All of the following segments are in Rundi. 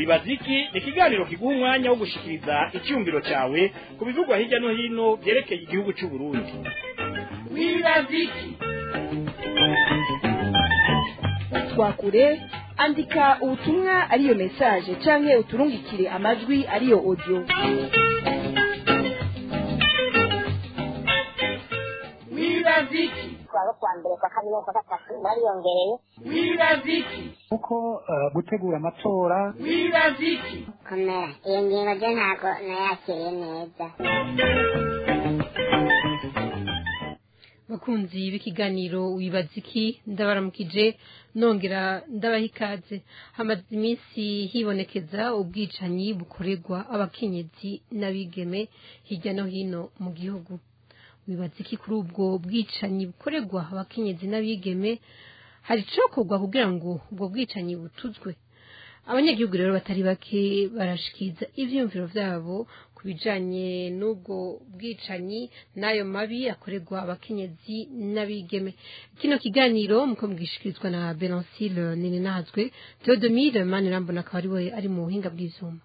wibaza iki ni ikiganiro kiguha umwanya wo gushikiriza icyumviro cyawe ku bivugwa hirya no hino byerekeye igihugu cy'u Burundi wibaza iki twakure andika ubutumwa ariyo message canke uturungikire amajwi ariyo audio wibaza iki twaba kwa mbere kwa kabiri kwa gatatu bariyongereye wibaza iki kuko eh, gutegura amatora wibaza iki komera iyo ngingo ryo ntabwo nayakiriye neza bakunzi b'ikiganiro wibaza iki ndabaramukije nongera ndabaha ikaze hamaze iminsi hibonekeza ubwicanyi bukorerwa abakenyezi n'abigeme hirya no hino mu gihugu wibaza iki kuri ubwo bwicanyi bukorerwa abakenyezi n'abigeme hari icokorwa kugira ngo ubwo bwicanyi butuzwe abanyagihugu rero batari bake barashikiza ivyiyumviro vyabo ku bijanye n'ubwo bwicanyi n'ayo mabi akorerwa abakenyezi n'abigeme kino kiganiro muko mugishikirizwa na Benoncile Ninenazwe Theodomire Manirambona akaba ari we ari mu buhinga bw'ivyuma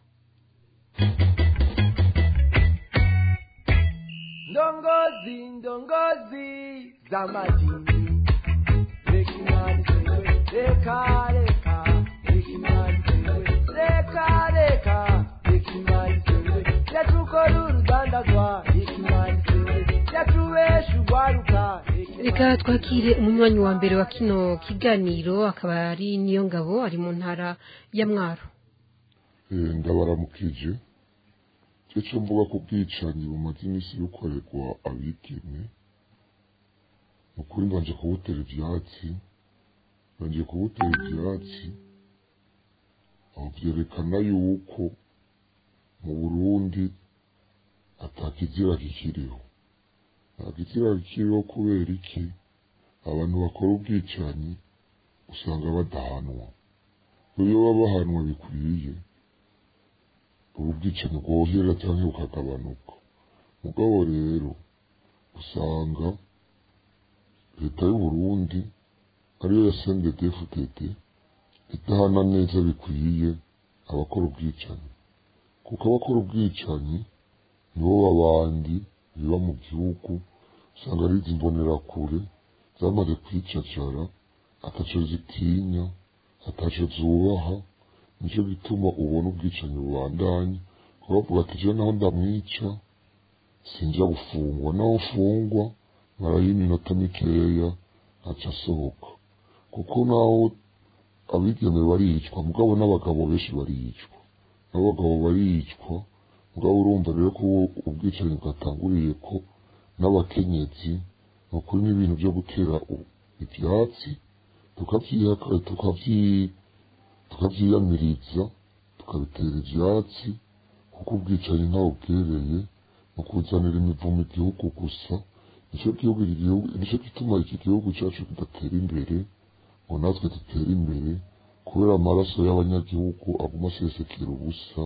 ndongozi ndongozi za madini reka imana isewe reka reka reka imana isewe reka reka reka imana isewe yatukora urudandazwa reka imana isewe yatubesha urwaruka reka twakire umunywanyi wa mbere wa kino kiganiro akaba ari niyo ngabo ari mu ntara ya mwaro Eh, ndabaramukije cyo cyo mvuga ku bwicanyi bumaze iminsi bukorerwa abigeme ni ukuri mbanje kubutera ivyatsi mbanje kubutera ivyatsi aho vyerekana yuko mu burundi atakizira kikiriho nta kizira kikiriho kubera iki abantu bakora ubwicanyi usanga badahanwa iyo baba bahanwa bikwiye ubu bwicanyi bwohera cyangwa bukagabanuka mugabo rero usanga leta y'uburundi ariyo ya sndfdd idahana neza bikwiye abakora ubwicanyi kuko abakora ubwicanyi nibo babandi biba mu gihugu usanga ari izi mbonerakure zamaze kwicacara ataco zitinya ataco zubaha nicyo gituma ubona ubwicanyi bubandanya kuko bavuga ati jewe naho ndamwica sinja gufungwa naho mfungwa marayo iminota mikeya ntaca asohoka kuko naho abigeme baricwa mugabo n'abagabo benshi baricwa n'abagabo baricwa mugabo urumva rero ko ubwicanyi bwatanguriye ko n'abakenyezi ni ukuri n'ibintu byo gutera u- ivyatsi tukavyihaka tukavyi tukavyiyamiriza tukabitera ivyatsi kuko ubwicanyi ntawe bwereye mu kuzanira imivumo igihugu gusa nicyo gihugu iki gihugu nicyo gituma iki gihugu cyacu kidatera imbere ngo natwe dutere imbere kubera amaraso y'abanyagihugu aguma asesekera ubusa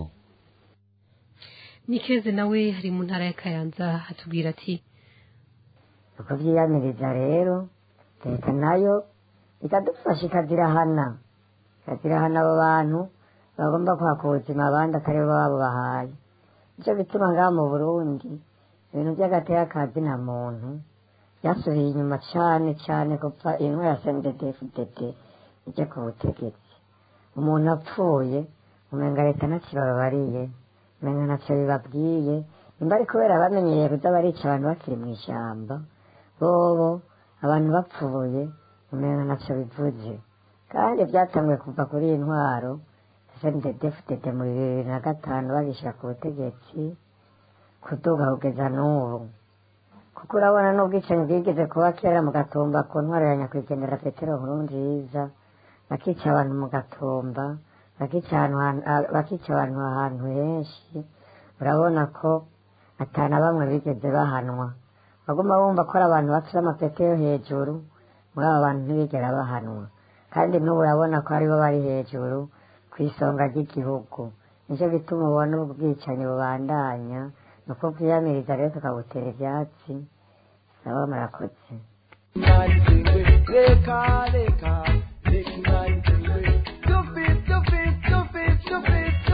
Nikeze nawe ari mu ntara ya Kayanza atubwira ati tukavyiyamiriza rero leta nayo ikadufasha ikazirahana ikazirahana abo bantu bagomba kwaka ubuzima abandi atari bo babo bahaye nicyo gituma ngaha mu burundi ibintu by'agateka ka zina muntu byasubiye inyuma cane cane gupfa intwara ya sndfdd ijya ku butegetsi umuntu apfuye umenga leta ntakibababariye umenga ntacyo bibabwiye nimba ari kubera bamenyereye kuza barica abantu bakiri mu ishyamba bobo abantu bapfuye umenga ntacyo bivuze kandi byatanguye kuva kuri iyi ntwaro sndfdd mu bibiri na gatanu bagishyira ku butegetsi kuduga kugeza n'ubu kuko urabona n'ubwicanyi bwigeze kuba kera mu gatumba ku ntwaro ya nyakwigendera petero nkurunziza bakica abantu mu gatumba bakica ahantu han- ah, bakica abantu ahantu henshi urabona ko atana bamwe bigeze bahanwa baguma bumva ko ari abantu bafite amapete yo hejuru muri abo bantu ntibigera bahanwa kandi n'ubu urabona ko aribo bari hejuru ku isonga ry'igihugu nicyo gituma ubona ubu bwicanyi bubandanya ni uko bwiyamiriza rero tukabutera ibyatsi saba murakoze imana isewe reka reka reka imana isewe stupid stupid stupid stupid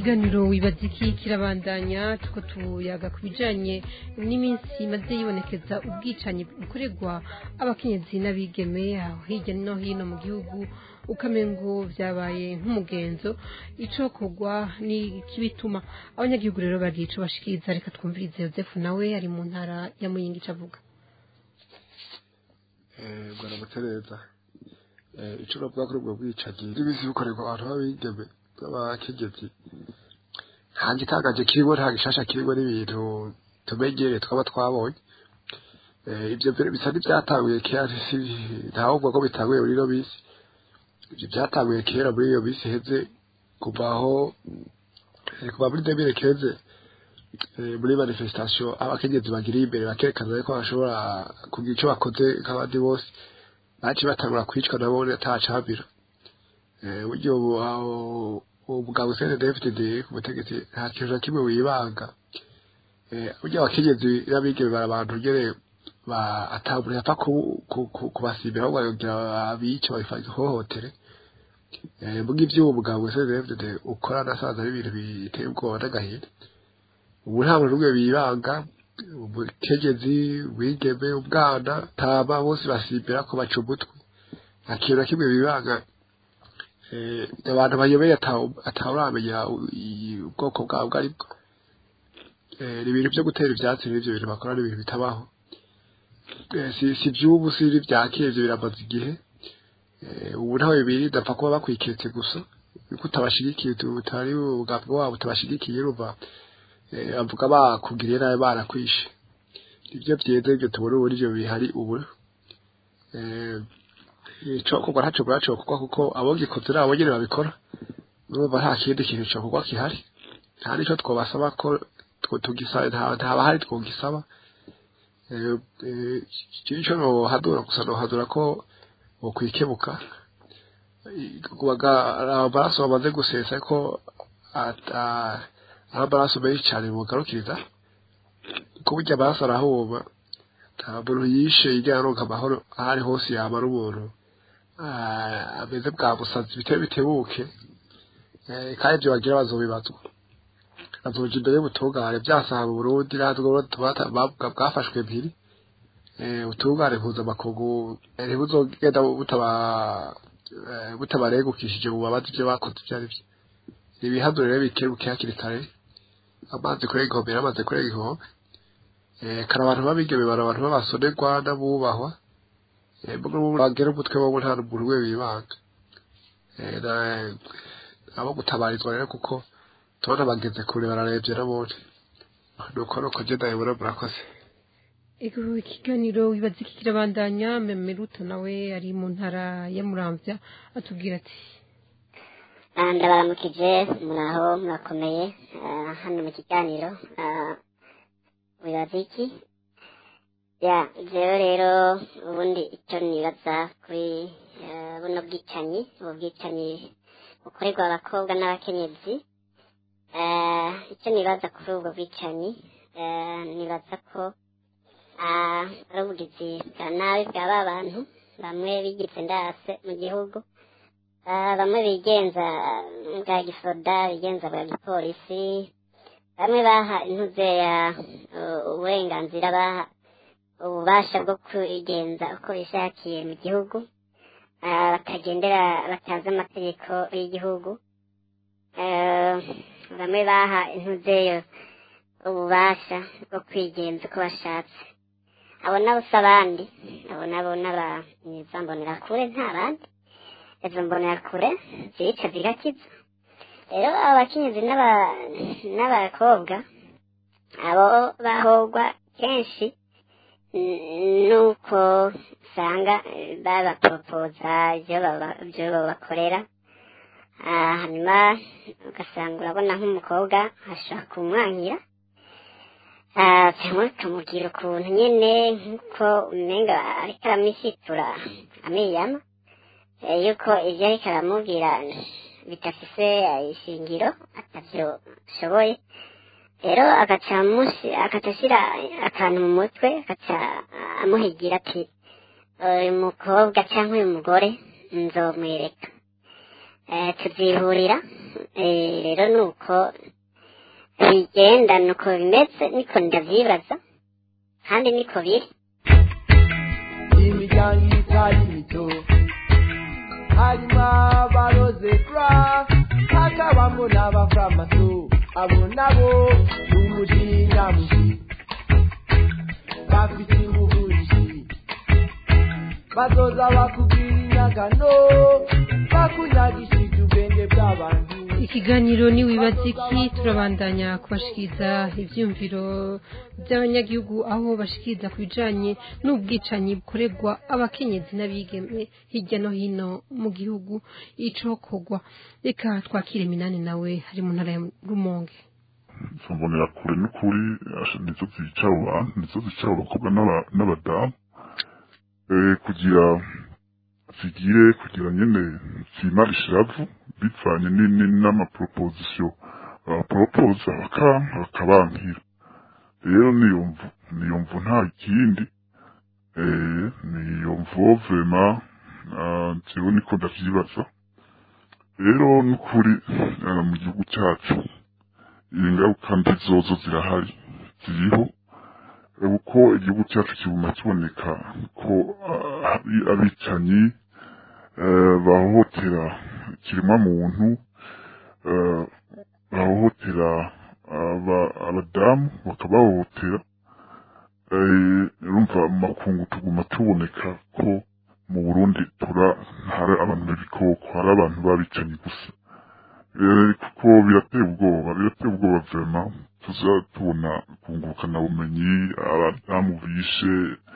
ikiganiro wibaza iki kirabandanya tuko tuyaga ku bijanye n'iminsi imaze yibonekeza ubwicanyi bukorerwa abakenyezi n'abigeme aho hirya no hino mu gihugu ukamengo vyabaye nk'umugenzo icokorwa ni kibituma abanyagihugu rero bagira ico bashikiriza reka twumvirize yosefu nawe ari mu ntara ya muyinga ico avuga bwana mutereza icyo navuga kuri ubwo bwicanyi n'ibisi bukorerwa abantu b'abigeme b'abakegezi nta gitangaje kirimo nta gishasha kirimo n'ibintu tumenyereye twaba twabonye ibyo mbere bisa n'ibyatanguye kera ntavuga ko bitanguye muri ino minsi ibyo byatanguye kera muri iyo minsi iheze kuva aho kuva muri demire keze muri manifestation abakenyezi bagiriye imbere bakerekana ko bashobora kugira icyo bakoze nk'abandi bose baci batangura kwicwa nabo atacabira buryo umugabo usene dfdd ku butegetsi nta kintu na kimwe wibanga burya abakenyezi n'abigeme bari abantu nyene atabura yapfa kubasimbira ahubwo bagira abice babihohotere muga ivy'uwo mugabo usene dfdd ukora nasanze ari ibintu biteye ubwoba n'agahinda ubu nta muntu n'umwe bibanga umukenyezi wigeme umwana tama bose basimbira ko baca umutwe nta kintu na kimwe bibanga abantu bayobeye atawuramenya ubwoko bwabo bwo aribwo ni ibintu byo gutera ivyatsi n'ivyo bintu bakora ni ibintu bitabaho si ivy'ubu si n'ivya kera ivyo biramaze igihe ubu ntawe bibiri dapfa kuba bakwiketse gusa yuko utabashigikiye utari ubwabwo wabo utabashigikiye urumva bavuga bakugiriye nabi barakwishe nibyo byiza ibyo tubona ubu nivyo bihari ubu icokorwa ntaco buracokorwa kuko abogikoze nabo nyene babikora urumva nta kindi kintu cokorwa gihari nta nico twobasaba ko tugisaba ntaba hari twogisaba ico nohadura gusa nohadura ko bokwikebuka amaraso bamaze gusesa ko ari amaraso menshi cane bogarukiriza kuko burya amaraso arahuma nta muntu yishe yigera aronka amahoro aho ari hose yamara umuntu ameze bwa busazi biteye bitebuke kandi ibyo bagira bazobibazwa bazoja imbere y'ubutungane byasaha mu burundi natwe bwafashwe mpiri ubutungane mpuzamakungu ntibuzogenda butabaregukishije mu babazi ibyo bakoze ibyo ari byo ibihanuro rero bikebuke hakiri kare amazi kurenga inkombe yaramaze kurenga inkombe kare abantu babigeme bari abantu b'abasonerwa n'abubahwa bagera umutwe wabo nta muntu we bibanga abo gutabarizwa rero kuko tubona bageze kure bararebye n'abundi nuko nuko ngenda yibura murakoze ego ikiganiro wibaza iki kirabandanya memeruto nawe ari mu ntara ya muramvya atubwira ati ndabaramukije muraho murakomeye hano mu kiganiro wibaza iki ya jewe rero ubundi icyo nibaza kuri buno bwicanyi ubu bwicanyi bukorerwa abakobwa n'abakenyezi icyo nibaza kuri ubwo bwicanyi nibaza ko ari ubugizi bwa nabi bwa ba bantu bamwe bigize ndase mu gihugu bamwe bigenza bwa gisoda bigenza bwa gipolisi bamwe baha intuze ya uburenganzira baha ububasha bwo kwigenza uko bishakiye mu gihugu batagendera batazi amategeko y'igihugu bamwe baha intuzeyo ububasha bwo kwigenza uko bashatse abo nabo si abandi abo nabo n'abaniza mbonerakure nta bandi izo mbonerakure zica zigakiza rero abo bakenyezi n'abakobwa abo bahogwa kenshi nuko usanga babaporopoza ibyo babakorera hanyuma ugasanga urabona nk'umukobwa ashobora kumwankira cyangwa ukamubwira ukuntu nyine nk'uko umenga ariko aramwishitura amiyama yuko ibyo ariko aramubwira bidafise ishingiro atavyo ashoboye rero agaca ashyira akantu mu mutwe agaca amuhigira ati uyu mukobwa cyangwa uyu mugore nzomwereka eh, tubyihurira Eh, rero ni uko bigenda ni uko bimeze niko ndabyibaza kandi niko biri imiryango itari mito harimo abaroze kura hakabamo n'abafamaso abo nabo umujinya mushi bafite ingufu nyinshi bazoza bakubwira inyagano bakunyagishije ubwenge bw'abantu ikiganiro ni wibaza iki turabandanya kubashikiriza ibyumviro by'abanyagihugu aho bashikiriza ku bijanye n'ubwicanyi bukorerwa abakenyezi n'abigeme hirya no hino mu gihugu icokorwa reka twakire minani nawe hari mu ntara ya rumonge mbonera kure n'ukuri asha nizo zica abo bantu nizo zica abo bakobwa n'aba- n'abadamu Eh, kugira zigire kugira nyene zimara ishiravu bivanye ni- ni- n'amaproposition abaporopoza bakanka bakabankira rero niyo mvu niyo mvu nta kindi eh, niyo mvu vema ah, jewe niko ndavyibaza rero n'ukuri ah, mu gihugu cyacu ingaruka mbi zozo zirahari ziriho Eh, uko igihugu cyacu kiguma kiboneka ko ah, abi- abicanyi eh, bahohotera ikiremwa muntu eh, bahohotera aba- abadamu bakabahohotera eh, urumva mu makungu tuguma tuboneka ko mu burundi tura hari abantu b'ibikoko hari abantu babicanyi gusa Eh, kuko birateye ubwoba birateye ubwoba vema tuza tubona kungukana bumenyi abadamu bishe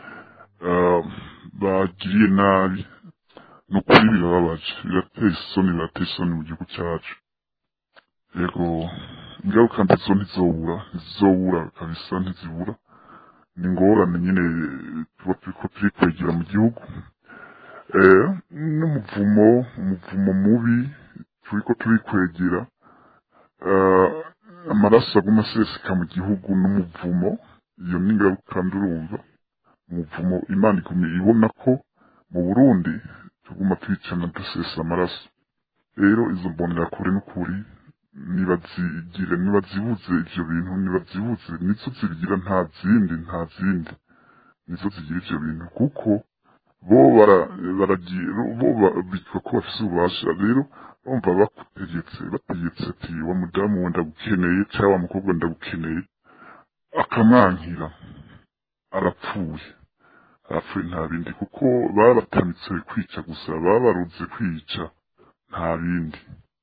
eh, bagiriye nabi ni ukuri birababaje birateye isoni birateye isoni mu gihugu cyacu yego ingaruka mbi zo ntizobura ntizobura kabisa ntizibura ni ingorane nyine tuba turiko turikwegera mu gihugu eh, n'umuvumo umuvumo mubi turiko turikwegera eh, amaraso aguma aseseka mu gihugu n'umuvumo iyo ni ingaruka ndurumva umuvumo imana iguma ibona ko mu burundi tuguma twicana dusesa amaraso rero izo mbonerakure n'ukuri nibazigire nibazibuze ivyo bintu nibazibuze nizo zibigira nta zindi nta zindi nizo zigira ivyo bintu kuko bo bara- baragiye bo ba- bitwa ko bafise ububasha rero bumva bakutegetse bategetse ati wa mudamu we ndagukeneye cyangwa wa mukobwa ndagukeneye akamwankira arapfuye arapfuye nta bindi kuko babatamitse kwica gusa babaruze kwica nta bindi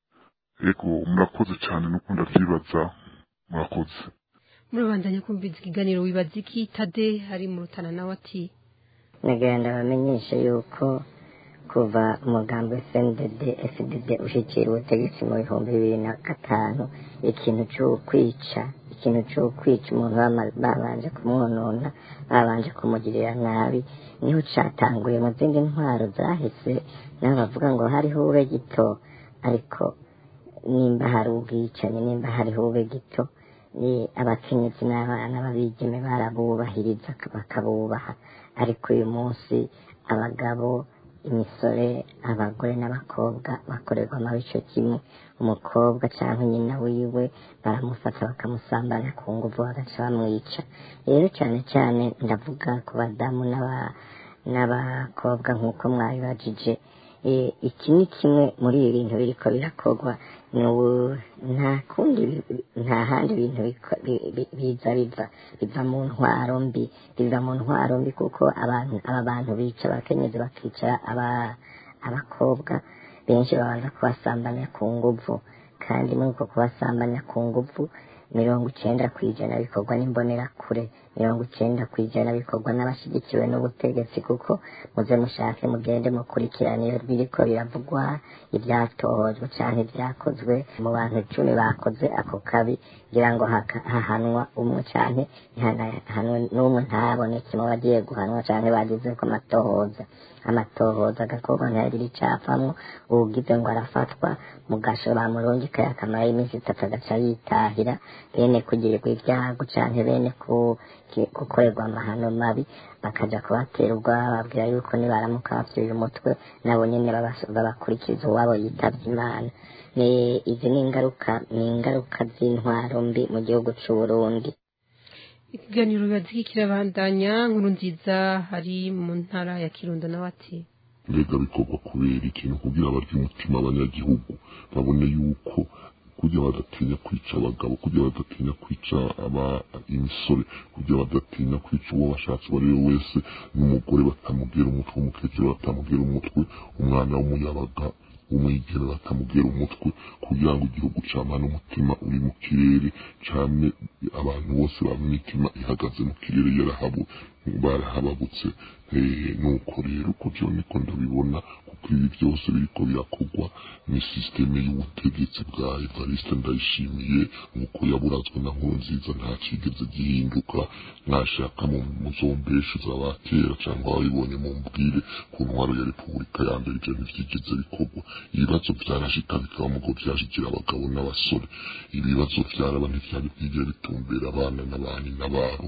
ego murakoze cyane nuko ndavyibaza murakoze murabandanya kumviza ikiganiro wibaza iki tade hari mu rutana nawe ati nagenda bamenyesha yuko kuva umugambi wa FNDD FDD ushyikira ubutegetsi mu bihumbi bibiri na gatanu ikintu cyo kwica ikintu cyo kwica umuntu bama- babanje kumwonona babanje kumugirira nabi niho catanguye mu zindi ntwaro zahise naho bavuga ngo hariho ube gito ariko nimba hari ubwicanyi nimba hariho ube gito ni abakenyezi n'abana babigeme barabubahiriza bakabubaha ariko uyu munsi abagabo imisore abagore n'abakobwa bakorerwa amabi ico kimwe umukobwa cyangwa nyina wiwe baramufata bakamusambanya ku nguvu bagaca bamwica rero cyane cyane ndavuga ku badamu n'aba- n'abakobwa nk'uko mwabibajije Eh, iki ni kimwe muri ibi bintu biriko birakorwa ni ubu- nta kundi bi- nta handi bintu biko- bi- bi- biza biva biva mu ntwaro mbi biva mu ntwaro mbi kuko abantu aba bantu bica abakenyezi bakica aba- abakobwa benshi babanza kubasambanya ku nguvu kandi muri uko kubasambanya ku nguvu mirongo icenda ku ijana bikorwa n'imbonerakure mirongo icenda ku ijana bikorwa n'abashyigikiwe n'ubutegetsi kuko muze mushake mugende mukurikirane iyo biriko biravugwa ibyatohojwe cyangwa ibyakozwe mu bantu icumi bakoze ako kabi kugira ngo haka- hahanwa umwe cyane ntihanahanwe n'umwe ntaboneke mu bagiye guhanwa cyangwa bagize ko amatohoza amatohoza agakorwa ntihagire icapfamwo uwugize ngo arafatwa mugasho bamurungika akamara y'iminsi itatu agaca yitahira bene kugirirwa ibyago canke bene ku- ki- gukorerwa amahano mabi bakaja kubatera ubwoba bababwira yuko nibaramuka bapfirira umutwe nabo nyene babas- babakurikiza uwabo yitavye imana ni izi ni ingaruka ni ingaruka z'intwaro mbi mu gihugu c'uburundi ikiganiro bibazi kirabandanya nkuru nziza hari mu ntara ya kirundo nawe ati mbega bikorwa kubera ikintu kugira barya umutima abanyagihugu babone yuko kugira badatinya kwica abagabo kugira badatinya kwica aba imisore kugira badatinya kwica uwo bashatse uwo ari we wese n'umugore batamubwira umutwe umukecuru batamubwira umutwe umwana w'umuyabaga umwigeme batamubwira umutwe kugira ngo igihugu camane umutima uri mu kirere cane abantu bose baba imitima ihagaze mu kirere yarahabu barahababutse Eh, nuko rero uko vyo niko ndabibona kuko ibi byose biriko birakorwa ni sisiteme y'ubutegetsi bwa evariste ndayishimiye nk'uko yaburazwe na nkurunziza nta kigeze gihinduka mwashaka mu muzombeshe z'abakera cyangwa ababibonye mu mbwire ku ntwaro ya repubulika ya mbere ivyo ntivyigeze bikorwa ibibazo vyarashika bikaba mugo vyashikira abagabo n'abasore ibibazo vyaraba ntivyari bwigere bitumbera abana n'abani n'ababo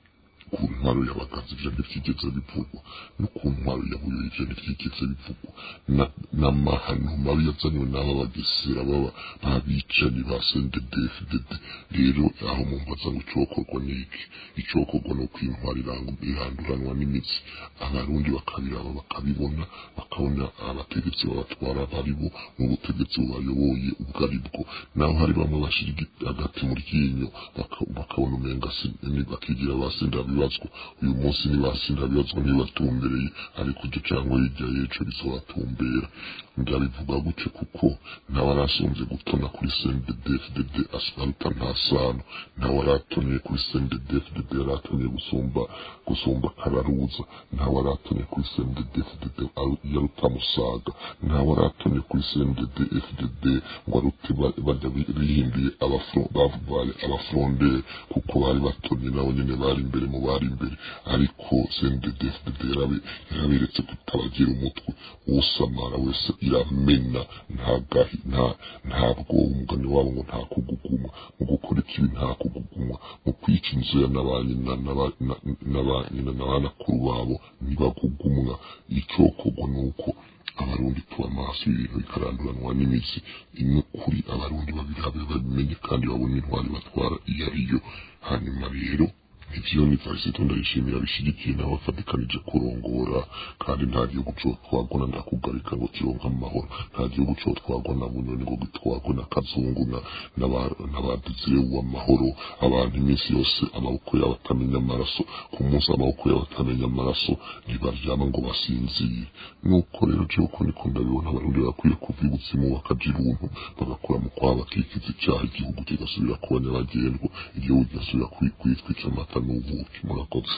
ku ntwaro y'abagazi ivyo ntivyigeze bivugwa no ku ntwaro ya buyo ivyo ntivyigeze bivugwa Na- n'amahano mabi yazanywe n'aba bagesera baba babicanyi ba sendedefdd rero aho mumbaza ngo icokorwa n'iki icokorwa ni uko intwaro irang- iranduranwa n'imitsi abarundi bakabiraba bakabibona bakabona abategetsi babatwara baribo n'ubutegetsi bubayoboye ubwo ari bwo naho hari bamwe bashira igi- agati mu ryinyo baka- bakabona umenga si- ni- bakigira basenda bibazwa uyu munsi nibasenda bibazwa ntibatumbereye ariko icyo cyangwa hirya y'ejo bizobatumbera ndabivuga gutyo kuko ntawarasonze gutona kuri sendedefdd aruta nta sano ntawaratoniye kuri sendedefdd yaratoniye gusumba gusumba kararuza ntawaratoniye kuri sendedefdd yaruta musaga ntawaratoniye kuri sendedefdd ngo arute ba- bajya bi- bihinduye abafro- bavuye abafrondere kuko bari batonye nabo nyene bari imbere mu bari imbere ariko sendedefdd yaraberetse kutabagira umutwe usamara wese iramena nta gahi nta ntabwo umugani wabo ngo nta kugugumwa mu gukora ikibi nta kugugumwa mu kwica inzu ya n'abanyina n'aba- na- n'abanyina n'abanakuru babo ntibagugumwa icokorwa ni uko abarundi tuba amaso ibintu bikaranduranwa n'imizi imwe kuri abarundi babirabe babimenye kandi babone intwari batwara iyo ariyo hanyuma rero ivyo ni varisito ndayishimira bishigikiye nawe afatikanije kurongora kandi nta gihugu co twagwa na ndakugarika ngo kironka amahoro nta gihugu co twagwa na bunyoni ngo gitwagwe na kazungu na n'aba- n'abadizire w'amahoro abantu iminsi yose amaboko yabo atamenya amaraso ku munsi amaboko yabo atamenya amaraso ntibaryama ngo basinzire nuko rero jewe uko niko ndabibona abarundi bakwiye kuva ibuzimu bakaja iruntu bagakora mu kwaba bakikiza icyaha igihugu kigasubira kuba nyabagendwa igihugu kigasubira kwi- kwitwica amata n'ubuki murakoze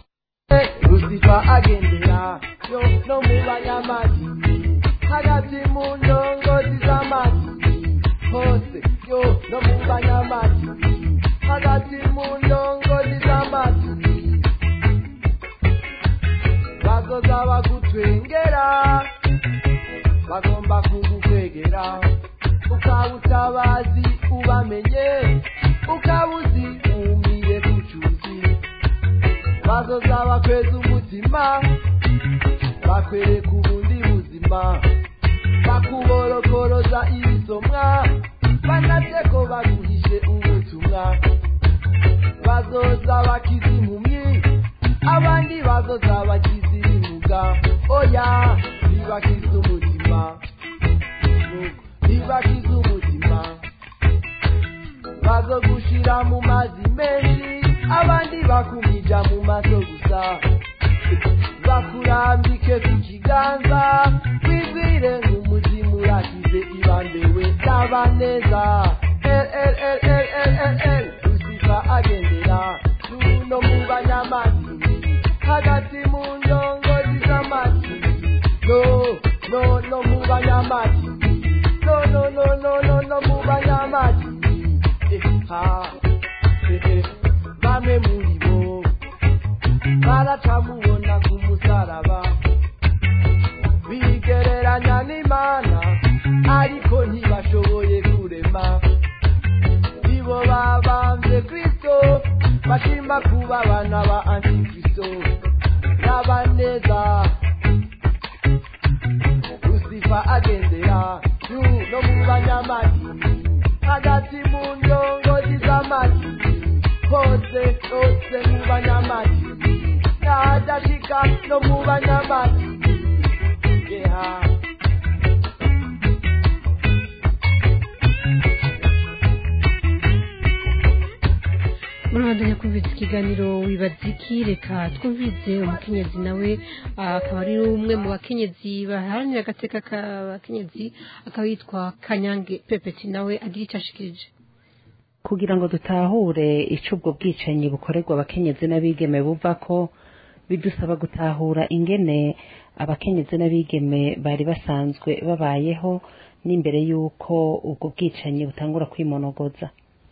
rusifa agendera yo no mu banyamajini hagati mu ndongozi z'amajini hose yo no mu banyamajini hagati mu ndongozi z'amajini bazoza bagutwengera bagomba kugukwegera ukaba utabazi ubamenye ukaba uzi umire ku cyuzi bazoza bakweza umutima bakwereka ubundi buzima bakuborokoroza ibisomwa banavye ko baguhishe ubutumwa bazoza bakiza impumyi abandi bazoza bakiza ibimuga oya ntibakiza umutima ntibakiza umutima bazogushira mu mazi menshi abandi bakumija mu maso gusa bakurambike ku kiganza wigwire nk'umuzimu urakize ibambewe taba neza el el el el el el el rusifa agendera no mu banyamadini hagati mu ndongozi z'amadini no no no mu banyamadini no no no no no no mu banyamadini eh, ha eh, eh. bamwe muri bo baratamubona ku musaraba ariko ntibashoboye kurema nibo babambye kristo bashima kuba abana ba antikristo n'abaneza lusifa agendera yu no mu banyamadini hagati mu ndongozi z'amadini hose hose mu banyamadini n'ahadashika no mu banyamadini yeha murabandanya kumviriza ikiganiro wibaza iki reka twumvirize umukenyezi nawe ah, akaba ari umwe mu bakenyezi baharanira agateka k'abakenyezi akaba yitwa kanyange pepeti nawe agira icyo ashikirije kugira ngo dutahure icyo ubwo bwicanyi bukorerwa abakenyezi n'abigeme buva ko bidusaba gutahura ingene abakenyezi n'abigeme bari basanzwe babayeho n'imbere y'uko ubwo bwicanyi butangura kwimonogoza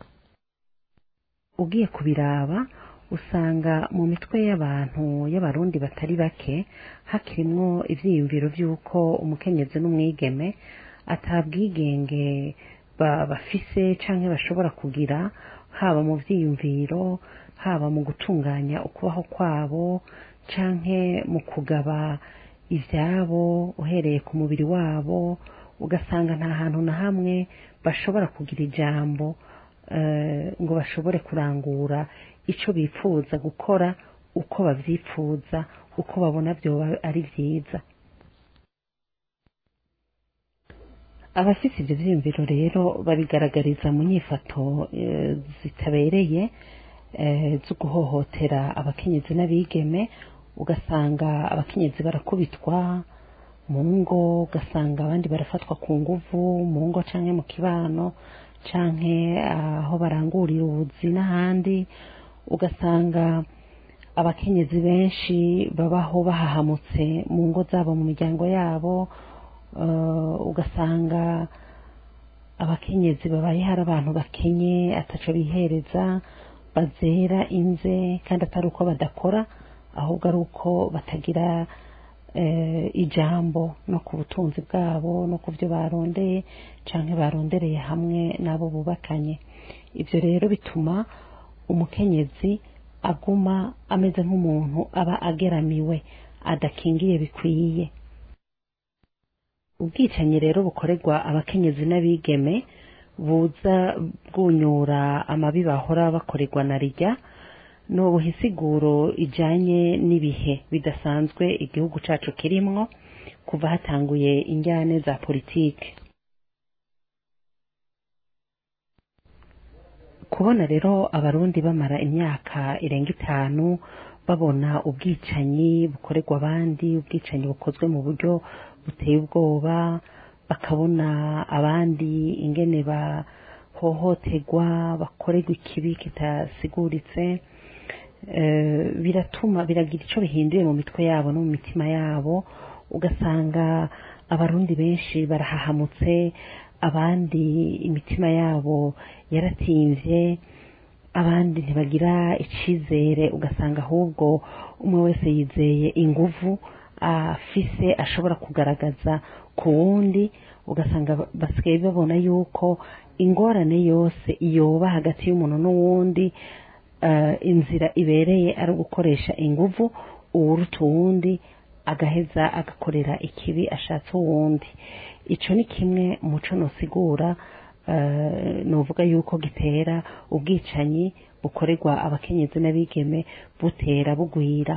ugiye kubiraba usanga mu mitwe y'abantu y'abarundi batari bake hakirimwo ivyiyumviro vy'uko umukenyezi n'umwigeme atabwigenge ba- bafise canke bashobora kugira haba mu vyiyumviro haba mu gutunganya ukubaho kwabo canke mu kugaba ivyabo uhereye ku mubiri wabo ugasanga nta hantu na hamwe bashobora kugira ijambo eh, ngo bashobore kurangura ico bifuza gukora uko bavyifuza uko babona vyoba ari vyiza abafise ivyo vyiyumviro rero babigaragariza mu nyifato eh, zitabereye eh, zo guhohotera abakenyezi n'abigeme ugasanga abakenyezi barakubitwa mu ngo ugasanga abandi barafatwa ku nguvu mu ngo canke mu kibano canke aho barangurira ubuzi n'ahandi ugasanga abakenyezi benshi babaho bahahamutse mu ngo zabo mu miryango yabo eh, ugasanga abakenyezi babaye hari abantu bakenye ataco bihereza bazera inze kandi atari uko badakora ahubwo ari uko batagira eh, ijambo no ku butunzi bwabo no ku byo barondeye canke barondereye hamwe n'abo bubakanye ivyo rero bituma umukenyezi aguma ameze nk'umuntu aba ageramiwe adakingiye bikwiye ubwicanyi rero bukorerwa abakenyezi n'abigeme buza bwunyura amabi bahora bakorerwa na rijya ni ubuhisiguro ijanye n'ibihe bidasanzwe igihugu cacu kirimwo kuva hatanguye injyane za politike kubona rero abarundi bamara imyaka irenga itanu babona ubwicanyi bukorerwa abandi ubwicanyi bukozwe mu buryo buteye ubwoba bakabona abandi ingene bahohoterwa bakorerwa ikibi kitasiguritse eh, biratuma biragira icyo bihinduye mu mitwe yabo no mu mitima yabo ugasanga abarundi benshi barahahamutse abandi imitima yabo yaratimvye abandi ntibagira icizere ugasanga ahubwo umwe wese yizeye inguvu afise ashobora kugaragaza ku wundi ugasanga basigaye babona yuko ingorane yose yoba hagati y'umuntu n'uwundi eh, inzira ibereye ari ugukoresha inguvu uwuruta uwundi agaheza agakorera ikibi ashatse uwundi ico ni kimwe muco nosigura eh, novuga yuko gitera ubwicanyi bukorerwa abakenyezi n'abigeme butera bugwira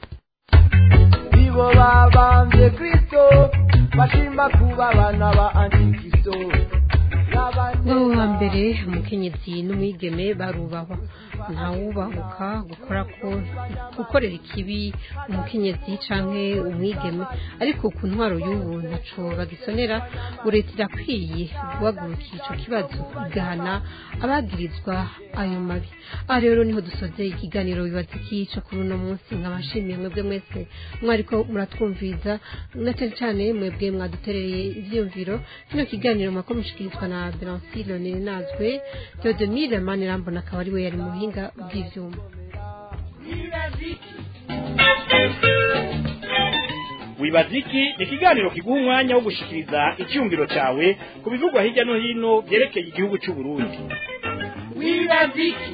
nibo babambye kristo bashima kuba abana ba antikristo bo hambere umukenyezi n'umwigeme barubahwa ntawubahuka gukora ko gukorera ikibi umukenyezi canke umwigeme ariko ku ntwaro y'ubu ntaco bagisonera ngo leta irakwiye guhagurukira ico kibazo igahana abagirizwa ayo mabi aha rero niho dusoze ikiganiro bibaza iki co kuri uno munsi nkabashimiye mwebwe mwese mwariko muratwumviza na cane cane mwebwe mwadutereye ivyiyumviro kino kiganiro mwako mushikirizwa na Belancile Ninazwe Theodomire Manirambona akaba ari we yari mu buhinga bw'ivyuma wibaza iki ni ikiganiro kiguha umwanya wo gushikiriza icyumviro cyawe ku bivugwa hirya no hino byerekeye igihugu cy'u Burundi wibaza iki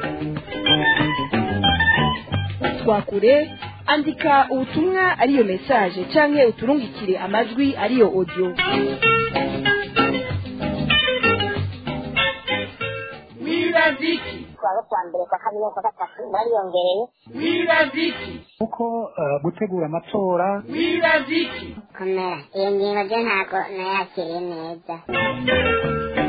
twakure andika ubutumwa ariyo message canke uturungikire amajwi ariyo audio wibaza iki kuwa kwa mbere kwa kabiri kwa gatatu bariyongereye wibaza iki kuko eh, gutegura amatora wibaza iki komera iyo ngingo byo ntabwo nayakiriye neza